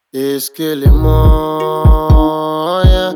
Esquelemon, yeah.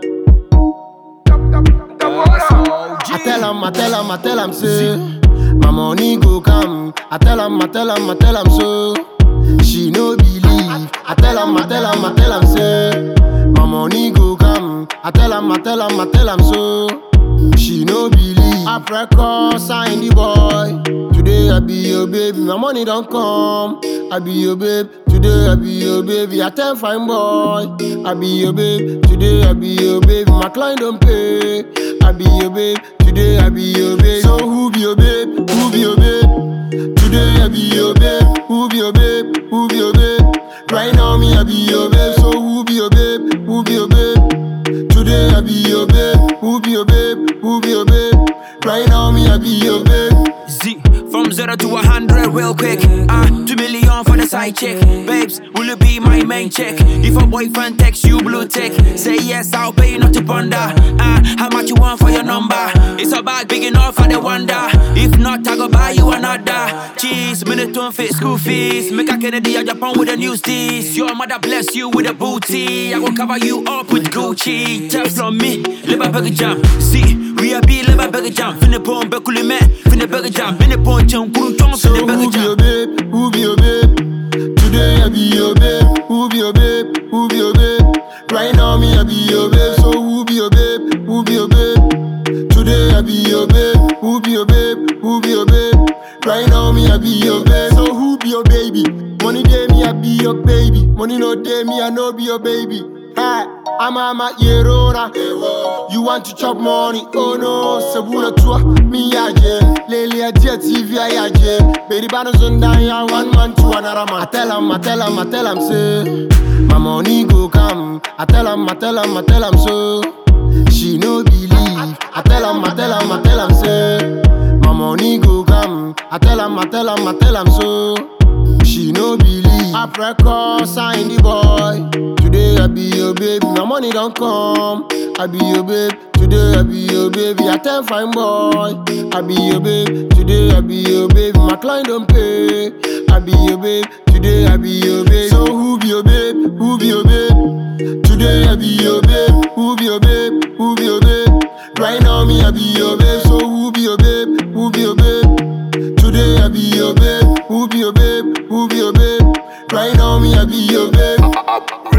I tell him, I tell him, I tell him, say, my money go come. I tell him, I tell him, I tell him, so she no believe. I tell him, I tell him, I tell him, say, my money go come. I tell him, I tell him, I tell him, so she no believe. Africa sign the boy. Today I be your baby, my money don't come. I be your babe. Today I be your baby. I tell fine boy. I be your babe. Today I be your baby. My client don't pay. I be your babe. Today I be your babe. So who be your babe? Who be your babe? Today I be your babe. Who be your babe? Who be your babe? Right now me I be your babe. So who be your babe? Who be your babe? Today I be your babe. Who be your babe? Who be your babe? Right now me I be your babe. Z from zero to a hundred real quick. Ah, two million for the side chick. Babes, will you be my main chick? If a boyfriend texts you blue tick, say yes, I'll pay you not to ponder. Ah, how much you want for your number? It's a bag big enough for the wonder. If not, I go buy you another. Cheese, minute to fit school fees. Make a Kennedy a Japan with a new steez. Your mother bless you with a booty. I will cover you up with Gucci. Just from me, live a burger jam. See. We a be live a burger jam. Finna pon bekuli me. Finna burger jam. Finna pon chum kurun chum. So Finna who burger be your jam. babe? Who be your babe? Today I be your babe. Who be your babe? Who be your babe? Right now me I be your babe. So who be your babe? Who be your babe? Today I be your babe. Who be your babe? Who be your babe? Right now me I be your babe. So who be your baby? Money day me I be your baby. Money no day me I no be your baby. Hey, I'm a ma yerona. You want to chop money? Oh no, Sabuna tua me aje. Lily a dear TV I aje. Baby banos on ya one man to another man. I tell him, I tell him, I tell him say, my money go come. I tell him, I tell him, I tell him so. She no believe. I tell him, I tell him, I tell him say, my money go come. I tell him, I tell him, I tell him so. She no believe. Africa sign the boy. Today I be your baby. My money don't come. I be your babe. Today I be your baby. I tell fine boy. I be your babe. Today I be your baby. My client don't pay. I be your babe. Today I be your babe. So who be your babe? Who be your babe? Today I be your babe. Who be your babe? Who be your babe? Right now me I be your babe. So who be your babe? Who be your babe? Today I be your babe. Who be your babe? Who be your babe? Right now me I be your babe.